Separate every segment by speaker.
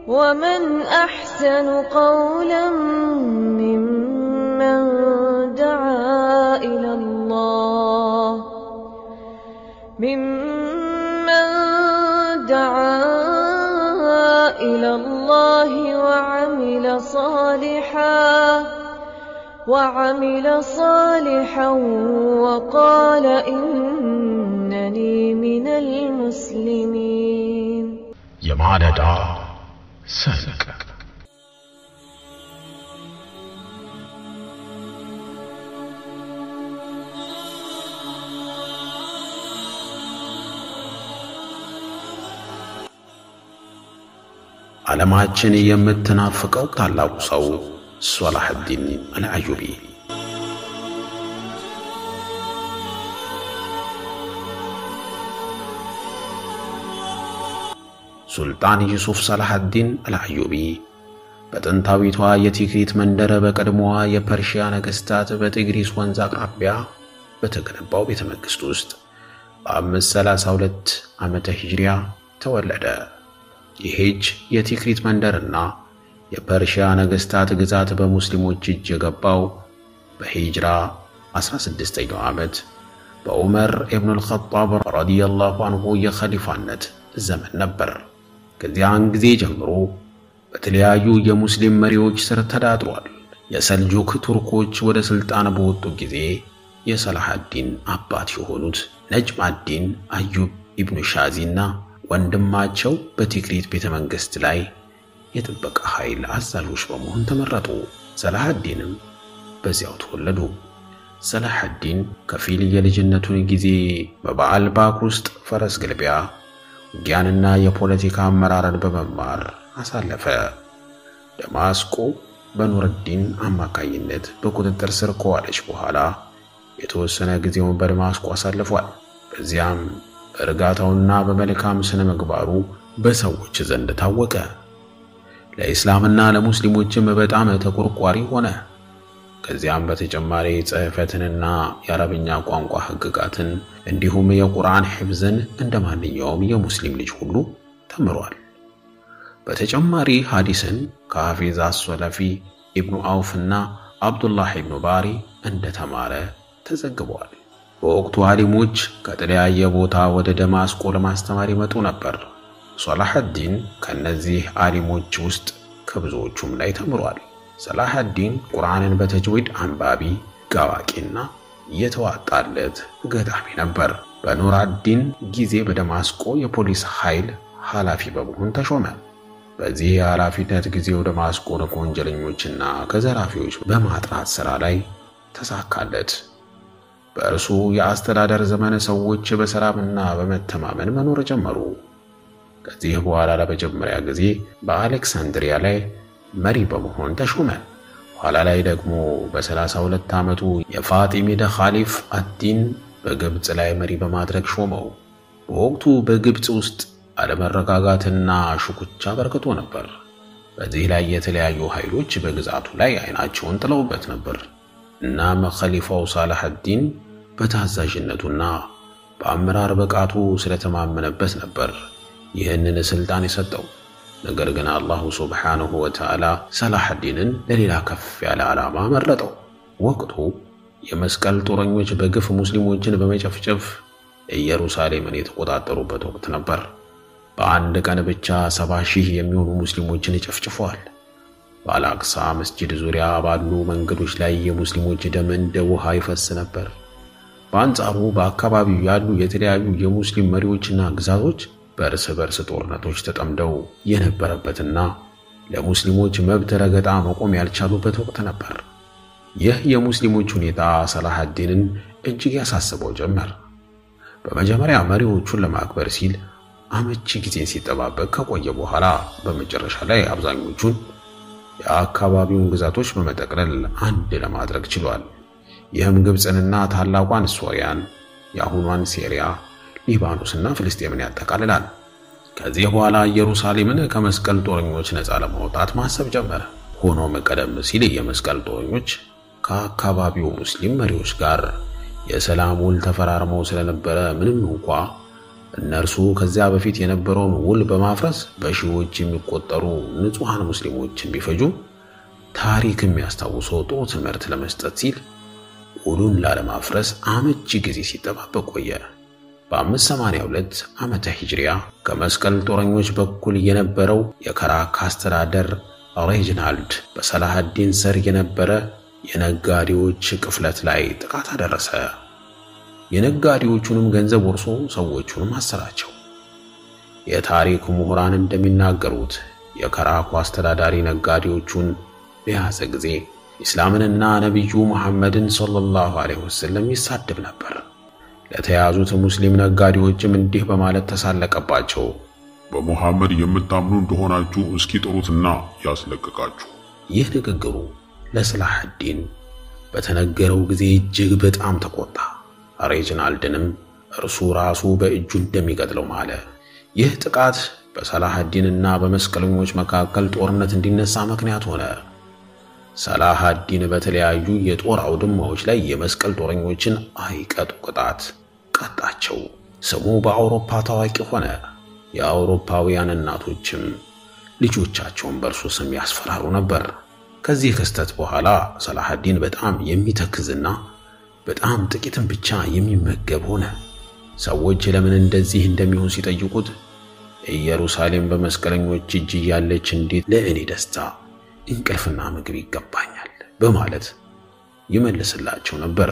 Speaker 1: ومن أحسن قولا ممن دعا إلى الله ممن دعا إلى الله وعمل صالحا وعمل صالحا وقال إنني من المسلمين
Speaker 2: የማለዳ ሰንቅ ዓለማችን የምትናፍቀው ታላቁ ሰው ሶላሕዲን አልአዩቢ ሱልጣን ዩሱፍ ሰላሐዲን አልአዩቢ በጥንታዊቷ የቲክሪት መንደር በቀድሞዋ የፐርሺያ ነገሥታት በጥግሪስ ወንዝ አቅራቢያ በተገነባው ቤተ መንግሥት ውስጥ በ532 ዓመተ ሂጅሪያ ተወለደ። ይህች የቲክሪት መንደርና የፐርሺያ ነገሥታት ግዛት በሙስሊሞች እጅ የገባው በሂጅራ 16ኛው ዓመት በዑመር ኢብኑል ኸጣብ ረዲየላሁ አንሁ የኸሊፋነት ዘመን ነበር። ከዚያን ጊዜ ጀምሮ በተለያዩ የሙስሊም መሪዎች ስር ተዳድሯል። የሰልጁክ ቱርኮች ወደ ሥልጣን በወጡ ጊዜ የሰላሐዲን አባት የሆኑት ነጅማዲን አዩብ ኢብኑ ሻዚና ወንድማቸው በቲክሪት ቤተ መንግሥት ላይ የጥበቃ ኃይል አዛዦች በመሆን ተመረጡ። ሰላሐዲንም በዚያው ተወለዱ። ሰላሐዲን ከፊል የልጅነቱን ጊዜ በበዓል ባክ ውስጥ ፈረስ ግልቢያ ውጊያንና የፖለቲካ አመራርን በመማር አሳለፈ። ደማስቆ በኑርዲን አማካኝነት በቁጥጥር ስር ከዋለች በኋላ የተወሰነ ጊዜውን በደማስቆ አሳልፏል። በዚያም በእርጋታውና በመልካም ስነ ምግባሩ በሰዎች ዘንድ ታወቀ። ለኢስላምና ለሙስሊሞችም በጣም ተቆርቋሪ ሆነ። ከዚያም በተጨማሪ ጽሕፈትንና የአረብኛ ቋንቋ ሕግጋትን እንዲሁም የቁርአን ሕፍዝን እንደ ማንኛውም የሙስሊም ልጅ ሁሉ ተምሯል። በተጨማሪ ሐዲስን ከሐፊዝ አስወለፊ ኢብኑ አውፍና አብዱላህ ኢብኑ ባሪ እንደተማረ ተዘግቧል። በወቅቱ ዓሊሞች ከተለያየ ቦታ ወደ ደማስቆ ለማስተማር ይመጡ ነበር። ሶላሐዲን ከእነዚህ ዓሊሞች ውስጥ ከብዙዎቹም ላይ ተምሯል። ሰላሐዲን ቁርአንን በተጅዊድ አንባቢ ጋዋቂና የተዋጣለት ገጣሚ ነበር። በኑራዲን ጊዜ በደማስቆ የፖሊስ ኃይል ኃላፊ በመሆን ተሾመ። በዚህ የኃላፊነት ጊዜው ደማስቆን ከወንጀለኞችና ከዘራፊዎች በማጥራት ሥራ ላይ ተሳካለት። በእርሱ የአስተዳደር ዘመን ሰዎች በሰላምና በመተማመን መኖር ጀመሩ። ከዚህ በኋላ ለመጀመሪያ ጊዜ በአሌክሳንድሪያ ላይ መሪ በመሆን ተሾመ። ኋላ ላይ ደግሞ በሰላሳ ሁለት ዓመቱ የፋጢሚደ ኻሊፍ አዲን በግብፅ ላይ መሪ በማድረግ ሾመው። በወቅቱ በግብፅ ውስጥ አለመረጋጋትና ሽኩቻ በርክቶ ነበር። በዚህ ላይ የተለያዩ ኃይሎች በግዛቱ ላይ አይናቸውን ጥለውበት ነበር። እናም ኸሊፋው ሳላሐዲን በታዛዥነቱና በአመራር ብቃቱ ስለተማመነበት ነበር ይህንን ስልጣን የሰጠው። ነገር ግን አላሁ ሱብሓነሁ ወተዓላ ሰላሐዲንን ለሌላ ከፍ ያለ ዓላማ መረጠው። ወቅቱ የመስቀል ጦረኞች በግፍ ሙስሊሞችን በመጨፍጨፍ ኢየሩሳሌምን የተቆጣጠሩበት ወቅት ነበር። በአንድ ቀን ብቻ ሰባ ሺህ የሚሆኑ ሙስሊሞችን ጨፍጭፈዋል። በአልአቅሳ መስጂድ ዙሪያ ባሉ መንገዶች ላይ የሙስሊሞች ደም እንደ ውሃ ይፈስ ነበር። በአንጻሩ በአካባቢው ያሉ የተለያዩ የሙስሊም መሪዎችና ግዛቶች በእርስ በርስ ጦርነቶች ተጠምደው የነበረበትና ለሙስሊሞች መብት ረገጣ መቆም ያልቻሉበት ወቅት ነበር። ይህ የሙስሊሞች ሁኔታ ሰላሐዲንን እጅግ ያሳስበው ጀመር። በመጀመሪያ መሪዎቹን ለማክበር ሲል አመቺ ጊዜን ሲጠባበቅ ከቆየ በኋላ በመጨረሻ ላይ አብዛኞቹን የአካባቢውን ግዛቶች በመጠቅለል አንድ ለማድረግ ችሏል። ይህም ግብፅንና ታላቋን ሶሪያን፣ የአሁኗን ሴሪያ ሊባኖስና ፍልስጤምን ያጠቃልላል። ከዚህ በኋላ ኢየሩሳሌምን ከመስቀል ጦረኞች ነፃ ለማውጣት ማሰብ ጀመረ። ሆኖም ቀደም ሲል የመስቀል ጦረኞች ከአካባቢው ሙስሊም መሪዎች ጋር የሰላም ውል ተፈራርመው ስለነበረ ምንም እንኳ እነርሱ ከዚያ በፊት የነበረውን ውል በማፍረስ በሺዎች የሚቆጠሩ ንጹሐን ሙስሊሞችን ቢፈጁም ታሪክ የሚያስታውሰው ጥሩ ትምህርት ለመስጠት ሲል ውሉን ላለማፍረስ አመቺ ጊዜ ሲጠባበቅ ቆየ። በ582 ዓመተ ሂጅሪያ ከመስቀል ጦረኞች በኩል የነበረው የከራካ አስተዳደር ሬጅናልድ በሰላሃዲን ስር የነበረ የነጋዴዎች ቅፍለት ላይ ጥቃት አደረሰ። የነጋዴዎቹንም ገንዘብ ወርሶ ሰዎቹንም አሰራቸው። የታሪክ ምሁራን እንደሚናገሩት የከራኩ አስተዳዳሪ ነጋዴዎቹን በያዘ ጊዜ ኢስላምንና ነቢዩ መሐመድን ሰለላሁ ዐለይሂ ወሰለም ይሳደብ ነበር። ለተያዙት ሙስሊም ነጋዴዎችም እንዲህ በማለት ተሳለቀባቸው።
Speaker 3: በሙሐመድ የምታምኑ እንደሆናችሁ እስኪ ጥሩትና ያስለቅቃችሁ።
Speaker 2: ይህ ንግግሩ ለሰላሐዲን በተነገረው ጊዜ እጅግ በጣም ተቆጣ። ሬጅናልድንም እርሱ ራሱ በእጁ እንደሚገድለው ማለ። ይህ ጥቃት በሰላሐዲንና በመስቀለኞች መካከል ጦርነት እንዲነሳ ምክንያት ሆነ። ሰላሐዲን በተለያዩ የጦር አውድማዎች ላይ የመስቀል ጦረኞችን አይቀጡ ቅጣት ቀጣቸው። ስሙ በአውሮፓ ታዋቂ ሆነ። የአውሮፓውያን እናቶችም ልጆቻቸውን በእርሱ ስም ያስፈራሩ ነበር። ከዚህ ክስተት በኋላ ሰላሐዲን በጣም የሚተክዝና በጣም ጥቂትም ብቻ የሚመገብ ሆነ። ሰዎች ለምን እንደዚህ እንደሚሆን ሲጠይቁት ኢየሩሳሌም በመስቀለኞች እጅ እያለች እንዴት ለእኔ ደስታ እንቅልፍና ምግብ ይገባኛል በማለት ይመልስላቸው ነበር።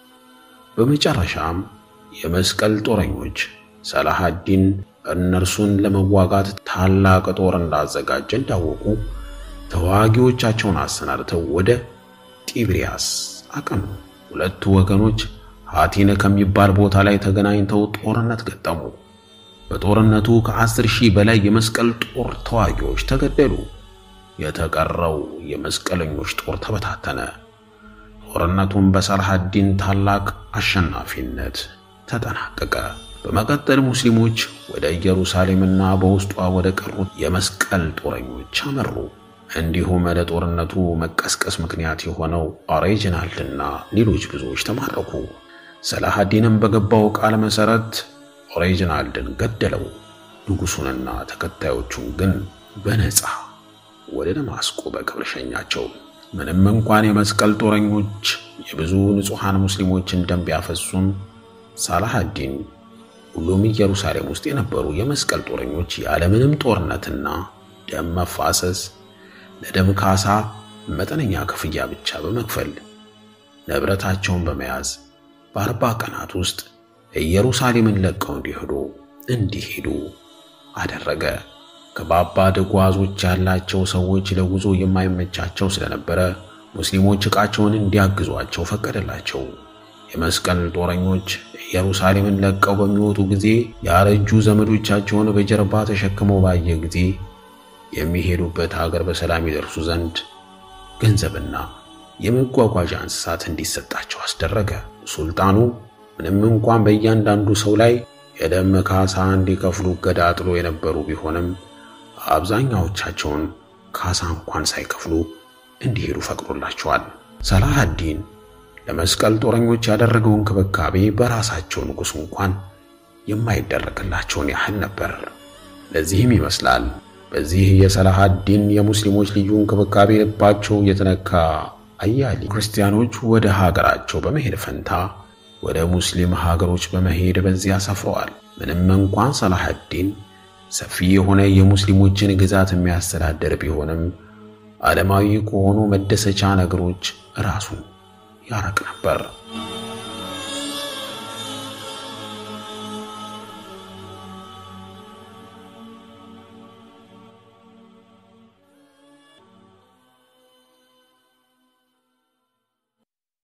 Speaker 2: በመጨረሻም የመስቀል ጦረኞች ሰላሐዲን እነርሱን ለመዋጋት ታላቅ ጦር እንዳዘጋጀ እንዳወቁ ተዋጊዎቻቸውን አሰናድተው ወደ ጢብሪያስ አቀኑ። ሁለቱ ወገኖች ሐቲነ ከሚባል ቦታ ላይ ተገናኝተው ጦርነት ገጠሙ። በጦርነቱ ከአስር ሺህ በላይ የመስቀል ጦር ተዋጊዎች ተገደሉ። የተቀረው የመስቀለኞች ጦር ተበታተነ። ጦርነቱም በሰላሐዲን ታላቅ አሸናፊነት ተጠናቀቀ። በመቀጠል ሙስሊሞች ወደ ኢየሩሳሌምና በውስጧ ወደ ቀሩት የመስቀል ጦረኞች አመሩ። እንዲሁም ለጦርነቱ መቀስቀስ ምክንያት የሆነው ሬጅናልድና ሌሎች ብዙዎች ተማረኩ። ሰላሐዲንም በገባው ቃል መሠረት ሬጅናልድን ገደለው። ንጉሡንና ተከታዮቹን ግን በነፃ ወደ ደማስቆ በክብር ሸኛቸው። ምንም እንኳን የመስቀል ጦረኞች የብዙ ንጹሐን ሙስሊሞችን ደም ቢያፈሱም ሳላሐዲን ሁሉም ኢየሩሳሌም ውስጥ የነበሩ የመስቀል ጦረኞች ያለምንም ጦርነትና ደም መፋሰስ ለደም ካሳ መጠነኛ ክፍያ ብቻ በመክፈል ንብረታቸውን በመያዝ በአርባ ቀናት ውስጥ ኢየሩሳሌምን ለቀው እንዲሄዱ እንዲሄዱ አደረገ። ከባባድ ጓዞች ያላቸው ሰዎች ለጉዞ የማይመቻቸው ስለነበረ ሙስሊሞች ዕቃቸውን እንዲያግዟቸው ፈቀደላቸው። የመስቀል ጦረኞች ኢየሩሳሌምን ለቀው በሚወጡ ጊዜ ያረጁ ዘመዶቻቸውን በጀርባ ተሸክመው ባየ ጊዜ የሚሄዱበት ሀገር በሰላም ይደርሱ ዘንድ ገንዘብና የመጓጓዣ እንስሳት እንዲሰጣቸው አስደረገ። ሱልጣኑ ምንም እንኳን በእያንዳንዱ ሰው ላይ የደም ካሳ እንዲከፍሉ እገዳ ጥሎ የነበሩ ቢሆንም አብዛኛዎቻቸውን ካሳ እንኳን ሳይከፍሉ እንዲሄዱ ፈቅዶላቸዋል። ሰላሐዲን ለመስቀል ጦረኞች ያደረገው እንክብካቤ በራሳቸው ንጉሥ እንኳን የማይደረግላቸውን ያህል ነበር። ለዚህም ይመስላል በዚህ የሰላሐዲን የሙስሊሞች ልዩ እንክብካቤ ልባቸው የተነካ አያሌ ክርስቲያኖች ወደ ሀገራቸው በመሄድ ፈንታ ወደ ሙስሊም ሀገሮች በመሄድ በዚያ ሰፍረዋል። ምንም እንኳን ሰላሐዲን ሰፊ የሆነ የሙስሊሞችን ግዛት የሚያስተዳድር ቢሆንም ዓለማዊ ከሆኑ መደሰቻ ነገሮች ራሱን ያረቅ ነበር።